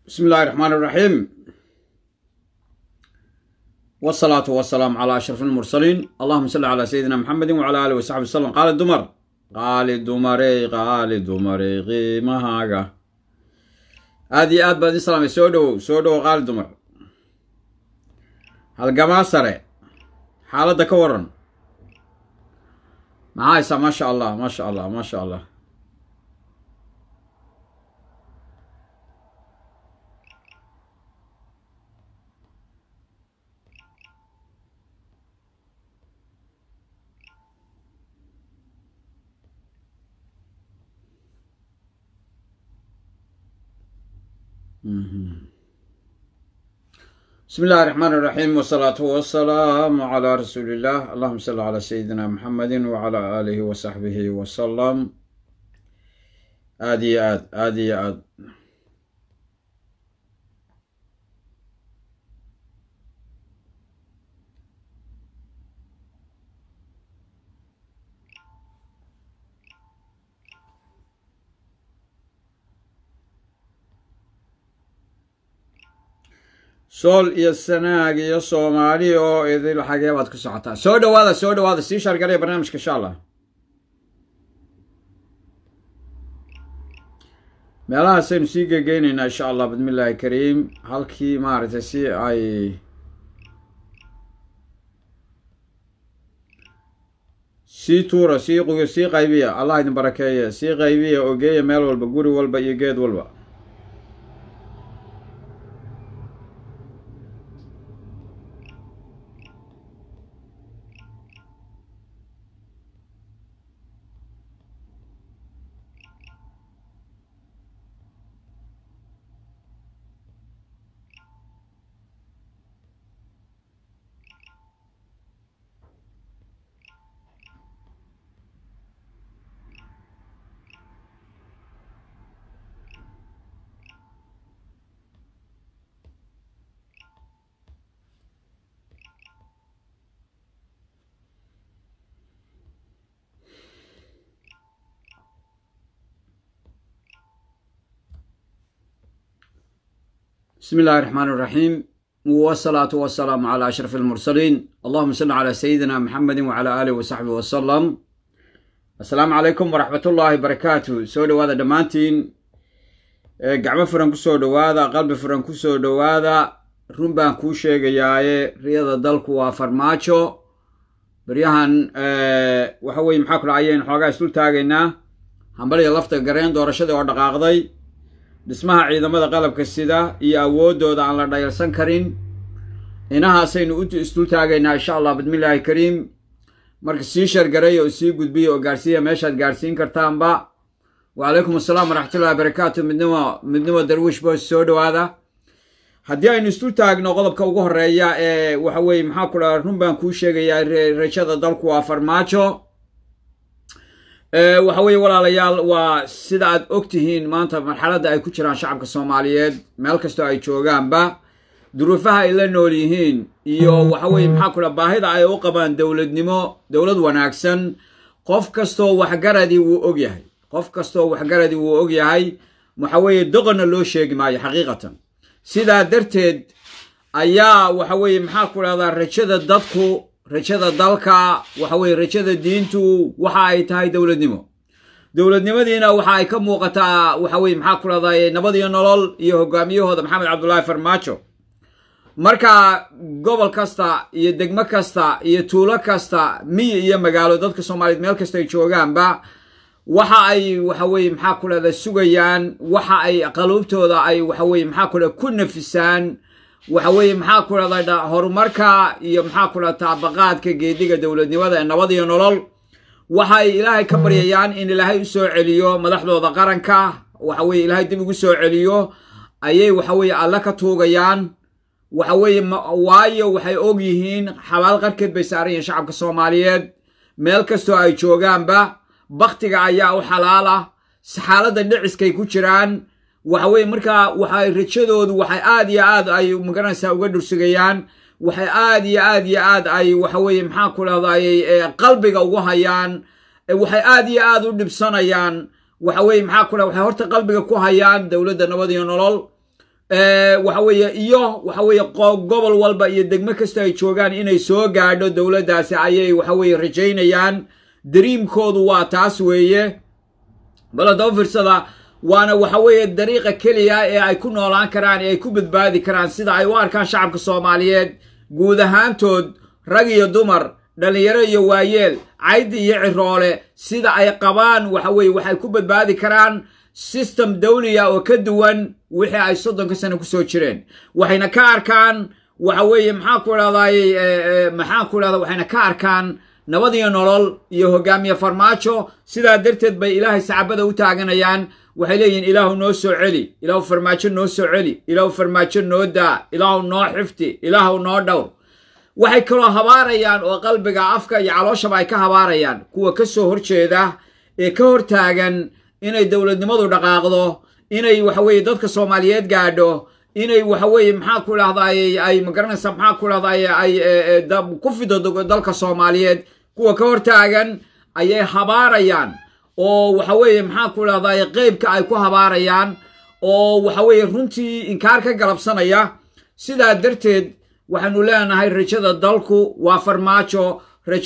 بسم الله الرحمن الرحيم والصلاة والسلام على أشرف المرسلين اللهم صل على سيدنا محمد وعلى آله وصحبه وسلم قال الدمر قال الدمري قال الدمري قيمها هذه آد بعد السلام سودو سودو قال الدمر هالقما سري حالة كورن معايسة ما شاء الله ما شاء الله ما شاء الله بسم الله الرحمن الرحيم والصلاة والسلام على رسول الله اللهم صل على سيدنا محمد وعلى آله وصحبه وسلم آدي آد آدي آد sool iyo sanaag iyo soomaali oo idil xagee baad ku socotaa soo dhawaada soo dhawaada sii shaargaraya barnaamijka insha allah meelahaasaynu sii gegeyneynaa insha allah bismi illaahi kariim halkii maaragtay si ay sii tuura sii quyo sii qaybiya allah idin barakeeye sii qaybiya oo geeya meel walba guri walba iyo geed walba بسم الله الرحمن الرحيم والصلاة والسلام على أشرف المرسلين اللهم صل على سيدنا محمد وعلى آله وصحبه وسلم السلام عليكم ورحمة الله وبركاته سو دوادا دمانتين gacmo furan kusoo dhowaada qalbi furan kusoo dhowaada run baan kuu sheegayaaye riyada dalku waa farmaajo baryahan waxa weye maxaa kula ayaynu xoogaa isdul taagaynaa hambaliya lafta gareen doorashadii oo dhaqaaqday dhismaha ciidamada qalabka sida iyo awooddooda aan la dhayalsan karin inahaasaynu u isdul taagaynaa insha allah bismillaahi kariim marka sii shargaray oo sii gudbiya oo gaarsiiya meeshaad gaarsiin kartaanba wacalaykum assalaam waraxmatullahi barakaatu midnimo midnimo darwiish boos soo dhowaada haddii aynu isdul taagno qodobka ugu horeeya ee waxa weye maxaa ku dhaha run baan kuu sheegayaa rajada dalku waa farmaajo waxa weeye walaalayaal waa sida aad og tihiin maanta marxaladda ay ku jiraan shacabka soomaaliyeed meel kastoo ay joogaanba duruufaha ay la nool yihiin iyo waxa weye maxaa ku dhaha baahida ay u qabaan dowladnimo dowlad wanaagsan qof kastoo waxgaradii wuu og yahay qof kastoo waxgaradii wuu og yahay waxa weeye doqonna loo sheegi maayo xaqiiqatan sidaa darteed ayaa waxa weeye maxaa ku dhahdaa rajada dadku rajada dalka waxa weye rajada diintu waxa ay tahay dowladnimo dowladnimadiina waxa ay ka muuqataa waxa weye maxaa ku dhahday nabad iyo nolol iyo hogaamiyahooda maxamed cabdullaahi farmaajo marka gobol kasta iyo degmo kasta iyo tuulo kasta miyi iyo magaalo dadka soomaaliyeed meel kasta ay joogaanba waxa ay waxa weye maxaa ku dhahda sugayaan waxa ay qaluubtooda ay waxa weye maxaa ku dhahda ku nafisaan waxa weeye maxaa ku dhahda horumarka iyo maxaa ku dhahda taabaqaadka geediga dowladnimada ee nabad iyo nolol waxay ilaahay ka baryayaan in ilaahay u soo celiyo madaxdooda qaranka waxa weye ilaahay dib ugu soo celiyo ayay waxa weye alle ka tuugayaan waxa weeye waayo waxay og yihiin xabaal qarkeed bay saaran yihiin shacabka soomaaliyeed meel kastoo ay joogaanba baktiga ayaa u xalaal ah xaaladda dhiciskay ku jiraan waxa weye markaa waxay rajadoodu waxay aad iyo aad ay magaranaysaa uga dhursugayaan waxay aad iyo aad iyo aad ay waxa weye maxaa ku dhahday qalbiga ugu hayaan waxay aad iyo aad u dhibsanayaan waxa weye maxaa ku dhaha waxay horta qalbiga ku hayaan dowladda nabad iyo nolol waxa weeye iyo waxa weeye gobol walba iyo degmo kasta ay joogaan inay soo gaadho dowladdaasi ayay waxa weeye rajaynayaan dariimkoodu waa taas weeye baladaba firsada waana waxa weeye dariiqa keliya ee ay ku noolaan karaan ee ay ku badbaadi karaan sida ay u arkaan shacabka soomaaliyeed guud ahaantood rag iyo dumar dhallinyaro iyo waayeel caydi iyo ciroole sida ay qabaan waxa weeye waxay ku badbaadi karaan system dawliya oo ka duwan wixii ay soddonka sano kusoo jireen waxayna ka arkaan waxa weeye maxaan ku idhahdaay maxaan ku idhahda waxayna ka arkaan nabad iyo nolol iyo hogaamiye farmaajo sidaa darteed bay ilaahay sacabada u taaganayaan waxay leeyihiin ilaahu noo soo celi ilaahu farmaajo noo soo celi ilaahu farmaajo noo daa ilaahu noo xifti ilaahu noo dhowr waxay kaloo habaarayaan oo qalbiga afka iyo calooshaba ay ka habaarayaan kuwa ka soo horjeeda ee ka hortaagan inay dowladnimadu dhaqaaqdo inay waxa weeye dadka soomaaliyeed gaadho inay waxa weeye maxaa ku idhahdaay ay magaranaysa maxaa ku idhahdaay ay ku fido dalka soomaaliyeed kuwa ka hortaagan ayay habaarayaan oo waxa weeye maxaa ku idhahdaay qeybka ay ku habaarayaan oo waxa weeye runtii inkaar ka galabsanaya sidaa darteed waxaanu leenahay rajada dalku waa farmaajo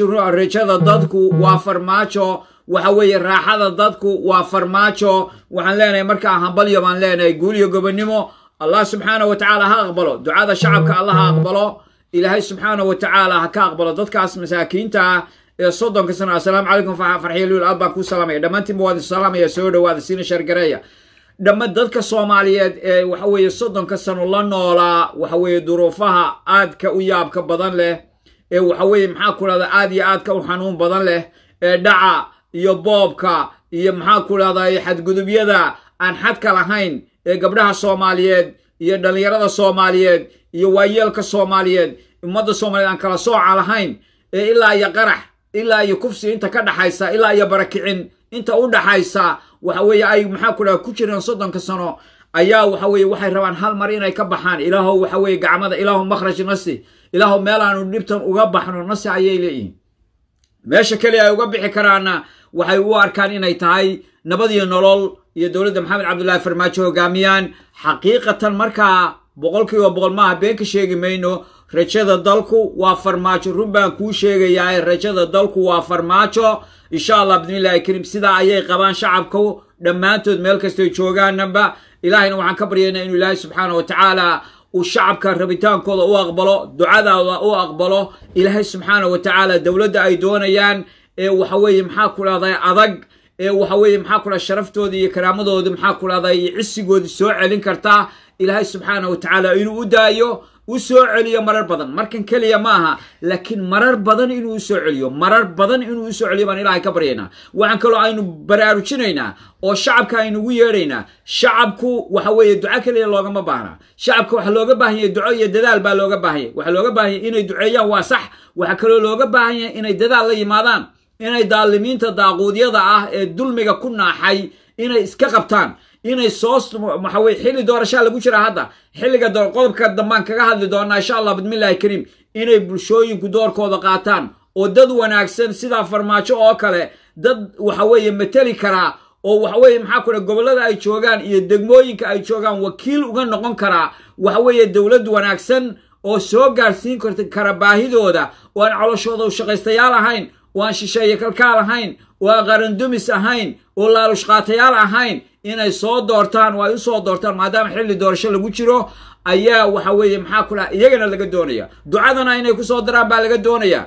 rajada dadku waa farmaajo waxa weeye raaxada dadku waa farmaajo waxaan leenahay markaa hambalyo baan leenahay guuliyo gobonnimo allah subxaana wa tacaala ha aqbalo ducada shacabka allah ha aqbalo ilaahay subxaana wa tacaala ha ka aqbalo dadkaas masaakiinta ah ee soddonka sano assalaamu calaykum farxiya luul aad baan kuu salaamaya dhammaantiinba waad salaamaya soo dhowaada siina shargareeya dhamma dadka soomaaliyeed ee waxa weeye soddonka sano la noolaa waxa weeye duruufaha aadka u yaabka badan leh ee waxa weeye maxaa ku dhahda aad iyo aadka u xanuun badan leh ee dhaca iyo boobka iyo maxaa ku dhahday xadgudubyada aan xadka lahayn ee gabdhaha soomaaliyeed iyo dhallinyarada soomaaliyeed iyo waayeelka soomaaliyeed ummadda soomaaliyeed aan kala sooca lahayn ee ilaa iyo qarax ilaa iyo kufsi inta ka dhaxaysa ilaa iyo barakicin inta u dhaxaysa waxa weeye ay maxaa ku dhaha ku jireen soddonka sano ayaa waxa weeye waxay rabaan hal mar inay ka baxaan ilaahow waxa weeye gacmada ilaahow makhraj nasi ilaahow meel aanu dhibtan uga baxno nasi ayay leeyihiin meesha keliya ay uga bixi karaanna waxay u arkaan inay tahay nabad iyo nolol iyo dowladda maxamed cabdullaahi farmaajo hogaamiyaan xaqiiqatan markaa boqolkiiba boqol maaha been ka sheegi mayno rajada dalku waa farmaajo run baan kuu sheegayaa rajada dalku waa farmaajo insha allah bidnillahi kariim sidaa ayay qabaan shacabku dhammaantood meel kastoy joogaanaba ilaahayna waxaan ka baryaynaa inuu ilaahay subxaana wa tacaala uu shacabka rabitaankooda u aqbalo ducadaada u aqbalo ilaahay subxaana wa tacaala dowladda ay doonayaan ee waxa weeye maxaa ku dhahday adag ee waxa weeye maxaa ku dhaha sharaftooda iyo karaamadooda maxaa ku dhahday iyo cisigoodii soo celin kartaa ilaahay subxaana wa tacaala inuu u daayo u soo celiyo marar badan markan keliya ma aha laakiin marar badan inuu u soo celiyo marar badan inuu u soo celiyo baan ilaahay ka baryaynaa waxaan kaloo aynu baraarujinaynaa oo shacabka aynugu yeedhaynaa shacabku waxa weeye duco keliya loogama baahna shacabka waxa looga baahan yahay duco iyo dadaal baa looga baahan yahy waxaa looga baahan yahy inay duceeyaan waa sax waxaa kaloo looga baahan yahay inay dadaal la yimaadaan inay daalimiinta daaquudyada ah ee dulmiga ku naaxay inay iska qabtaan inay soo waxa weye xilli doorashaa lagu jiraa hadda xilliga qodobka dambaan kaga hadli doonaa insha allah bidmillahi kariim inay bulshooyinku doorkooda qaataan oo dad wanaagsan sidaa farmaajo oo kale dad waxa weeye mateli karaa oo waxa weeye maxaa ku gobollada ay joogaan iyo degmooyinka ay joogaan wakiil uga noqon karaa waxa weeye dowlad wanaagsan oo soo gaarsiin kara baahidooda oo aan coloshooda u shaqaystayaal ahayn oo aan shisheeye kalkaal ahayn oo aan qarandumis ahayn oo laalushqaatayaal ahayn inay soo doortaan oo ay u soo doortaan maadaama xilli doorasho lagu jiro ayaa waxa weeye maxaa ku dhaha iyagana laga doonaya ducadana inay ku soo daraan baa laga doonaya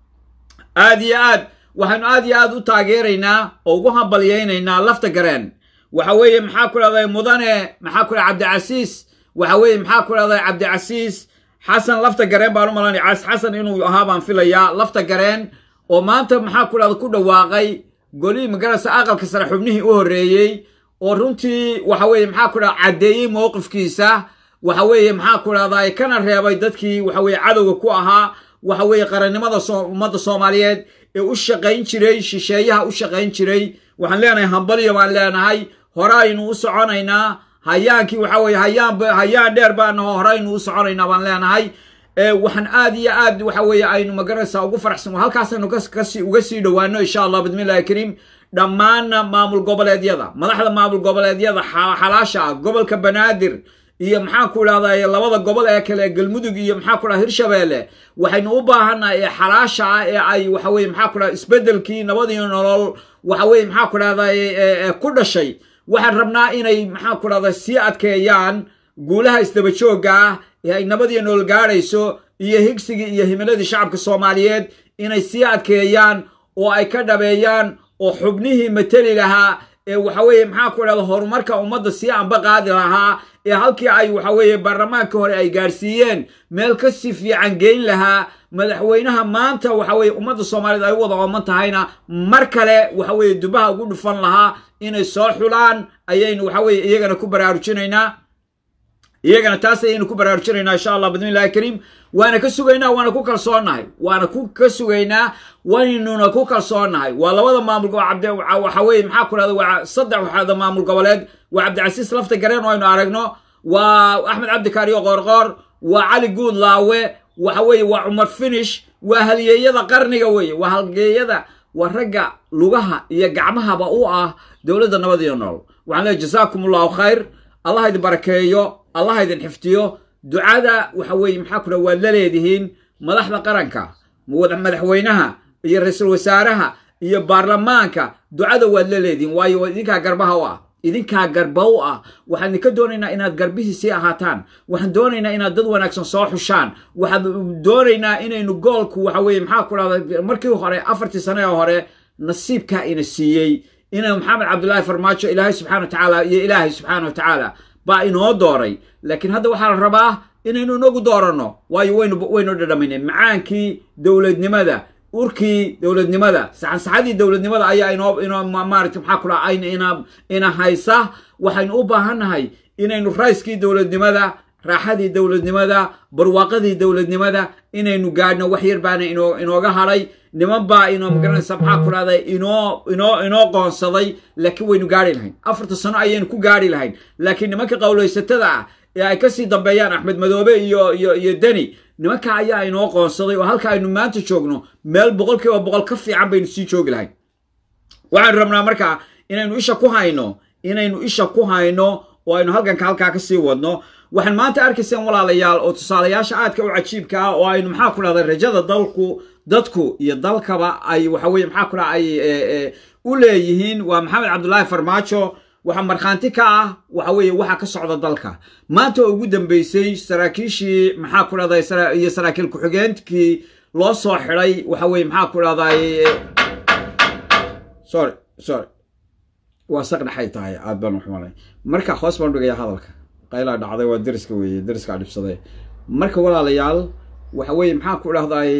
aad iyo aad waxaanu aad iyo aad u taageeraynaa oo ugu hambalyaynaynaa lafta gareen waxa weeye maxaa ku dhahday mudane maxaa ku dhaha cabdicasiis waxa weeye maxaa ku dhahday cabdicasiis xasan lafta gareen baan u malanaya cas xasan inuu ahaa baan filayaa lafta gareen oo maanta maxaa ku dhahda ku dhawaaqay golihii magarasa aqalka sare xubnihii u horreeyey oo runtii waxa weeye maxaa ku dhaha caddeeyey mowqifkiisa waxa weeye maxaa ku dhahday kana reebay dadkii waxa weye cadowga ku ahaa waxa weeye qarannimada ummadda soomaaliyeed ee u shaqayn jiray shisheeyaha u shaqayn jiray waxaan leenahay hambalyo baan leenahay horeaynu u soconaynaa hayaankii waxa weye hayaan hayaan dheer baanaho horeynu u soconaynaa baan leenahay waxaan aad iyo aad waxa weeye aynu magaranaysaa ugu faraxsan halkaasaynu kasi uga sii dhowaano insha allah bidmillahi kariim dhammaanna maamul goboleedyada madaxda maamul goboleedyada xalaasha ah gobolka banaadir iyo maxaan ku idhahdaa labada gobol ee kale galmudug iyo maxaa ku dhaha hirshabeelle waxaynu u baahannahay ee xalaasha ah ee ay waxa weye maxaa ku dhaha isbeddelkii nabadii nolol waxa weye maxaa ku dhahdaa ku dhashay waxaan rabnaa inay maxaa ku dhahda sii adkeeyaan guulaha isdaba joogga ah ee ay nabadii nolol gaadhayso iyo higsigii iyo himiladii shacabka soomaaliyeed inay sii adkeeyaan oo ay ka dhabeeyaan oo xubnihii mateli lahaa ee waxa weeye maxaa ku dhahda horumarka ummadda sii anba qaadi lahaa ee halkii ay waxa weeye baarlamaanka hore ay gaadhsiiyeen meel ka si fiican geyn lahaa madaxweynaha maanta waxa weye ummadda soomaaliyeed ay u wada ooman tahayna mar kale waxa weeye dubaha ugu dhufan lahaa inay soo xulaan ayaynu waxa weye iyagana ku baraarujinaynaa iyagana taas ayaynu ku baraarujinaynaa insha allah bidni illahi kariim waana ka sugaynaa waana ku kalsoonnahay waana ku ka sugaynaa waynuna ku kalsoonnahay waa labada maamul waxa weye maxaa ku dhahda waa saddex waxaada maamul goboleed waa cabdicasiis lafta gareen oo aynu aragno waa axmed cabdikaariyo qoorqoor waa cali guud laawe waxa weeye waa cumar finish waa halyeeyada qarniga weeye waa halgeeyada waa ragga lugaha iyo gacmahaba u ah dowladda nabad iyo nool waxaan leeay jasaakum allahu khayr allah idin barakeeyo allah idin xiftiyo ducada waxa weeye maxaa ku dhaha waad la leedihiin madaxda qaranka madaxweynaha iyo ra-iisul wasaaraha iyo baarlamaanka ducada waad la leedihiin waayo idinkaa garbaha u ah idinkaa garba u ah waxaan idinka doonaynaa inaad garbihii sii ahaataan waxaan doonaynaa inaad dad wanaagsan soo xushaan waxaan doonaynaa inaynu goolku waxa weye maxaa ku dhahda markii hore afartii sane ee hore nasiibkaa ina siiyey ina maxamed cabdullaahi farmaajo ilaahay subxana wa tacaala iyo ilaahay subxaana wa tacaala baa inoo dooray laakiin hadda waxaa la rabaa inaynu inagu dooranno waayo waynu waynu dhadhaminay macaankii dowladnimada urkii dowladnimada saxansaxadii dowladnimada ayaa inoo inoo maarata maxaa ku dhaha ayna ina ina haysa waxaynu u baahannahay inaynu rayskii dowladnimada raaxadii dowladnimada barwaaqadii dowladnimada inaynu gaadhno wax yar baana inoo inooga hadhay niman baa inoo magaranaysa maxaa ku dhahda inoo inoo inoo qoonsaday laakiin waynu gaari lahayn afarta sano ayaynu ku gaari lahayn laakiin nimanka qowlaysatada ah ee ay kasii dambeeyaan axmed madoobe iyo iyo iyo deni nimanka ayaa inoo qoonsaday oo halka aynu maanta joogno meel boqol kiiba boqol ka fiican baynu sii joogi lahayn waxaynu rabnaa markaa inaynu isha ku hayno inaynu isha ku hayno oo aynu halkanka halkaa kasii wadno waxaan maanta arkayseen walaalayaal oo tusaalayaasha aadka u cajiibka ah oo aynu maxaa ku dhahda rajada dalku dadku iyo dalkaba ay waxa weye maxaa ku dhaha ay u leeyihiin waa maxamed cabdullaahi farmaajo waxaa markhaanti ka ah waxa weeye waxa ka socda dalka maanta oo ugu dambeysay saraakiishii maxaa ku dhahday iyo saraakiil ku-xigeenkii loo soo xidhay waxa weye maxaa ku dhahday sorry sorry waa saq dhexay tahay aad baan uxumalay marka hoos baan dhigaya hadalka qaylaa dhacday waa deriska weeye deriskaa dhibsaday marka walaalayaal waxa weeye maxaa ku dhahday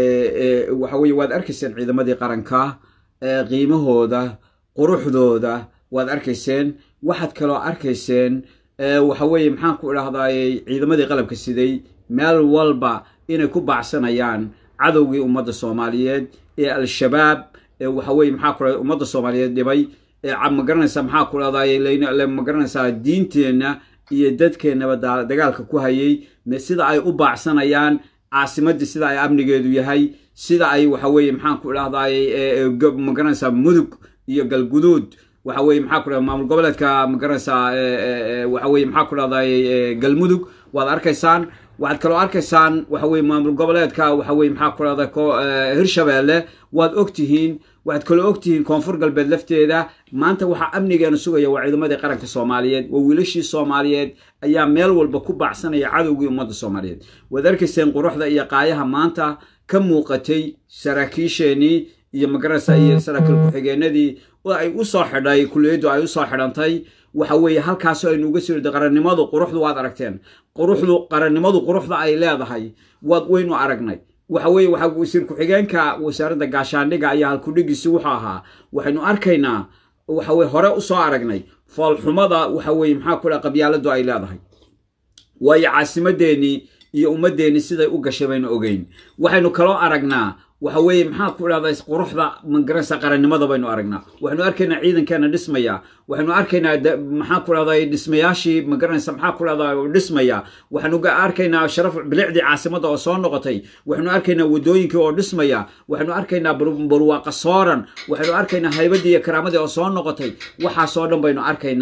waxa weye waad arkayseen ciidamadii qaranka qiimahooda quruxdooda waad arkayseen waxaad kaloo arkayseen waxa weeye maxaan ku idhahday ciidamadii qalabka siday meel walba inay ku baacsanayaan cadowgii ummadda soomaaliyeed ee al-shabaab ee waxa weye maxaa ku ummadda soomaaliyeed dhibay ee magaranaysaa maxaa ku dhahday magaranaysaa diinteenna iyo dadkeennaba dagaalka ku hayay sida ay u baacsanayaan caasimadii sida ay amnigeedu yahay sida ay waxa weeye maxaan ku idhahday magaranaysaa mudug iyo galguduud waxa weye maxaa ku dhahda maamul goboleedka magaranaysaa waxa weye maxaa ku dhahday galmudug waad arkaysaan waxaad kaloo arkaysaan waxa weye maamul goboleedka waxa weye maxaa ku dhahda hirshabeelle waad ogtihiin waxaad kaloo ogtihiin koonfur galbeed lafteeda maanta waxaa amnigeena sugaya waa ciidamadii qaranka soomaaliyeed waa wiilashii soomaaliyeed ayaa meel walba ku baacsanaya cadowgii ummadda soomaaliyeed waad arkayseen quruxda iyo qaayaha maanta ka muuqatay saraakiisheenii iyo magaranaysa iyo saraakiil ku-xigeenadii oo ay u soo xidhay kuliyaddu ay usoo xidhantay waxa weeye halkaasoo aynu uga soo qarannimadu quruxdu waad aragteen quruxdu qarannimadu quruxda ay leedahay waad waynu aragnay waxa weeye waxaa wasiir ku-xigeenka wasaaradda gaashaandhiga ayaa halkudhigiisi wuxuu ahaa waxaynu arkaynaa waxa weye hore usoo aragnay foolxumada waxa weeye maxaa ku dhaha qabyaaladu ay leedahay waayo caasimadeennii iyo ummaddeenni siday u gashay baynu ogeyn waxaynu kaloo aragnaa waxa weeye maxaa ku dhahday quruxda magaranaysa qarannimada baynu aragnaa waxaynu arkaynaa ciidankeena dhismaya waxaynu arkaynaa maxaa ku dhahday dhismayaashii magaranaysa maxaa ku dhahday dhismaya waxaynu arkaynaa sharaf bilicdii caasimadda oo soo noqotay waxaynu arkaynaa wadooyinkii oo dhismaya waxaynu arkaynaa barwaaqa sooran waxaynu arkaynaa haybadii iyo karaamadii oo soo noqotay waxaasoo dhan baynu arkaynaa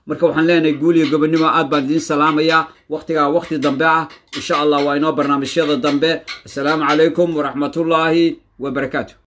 marka waxaan leenahay guul iyo gobonimo aad baan idiin salaamayaa waktigaa wakti dambe ah insha allah waa inoo barnaamijyada dambe assalaamu calaykum waraxmatullaahi wabarakaatu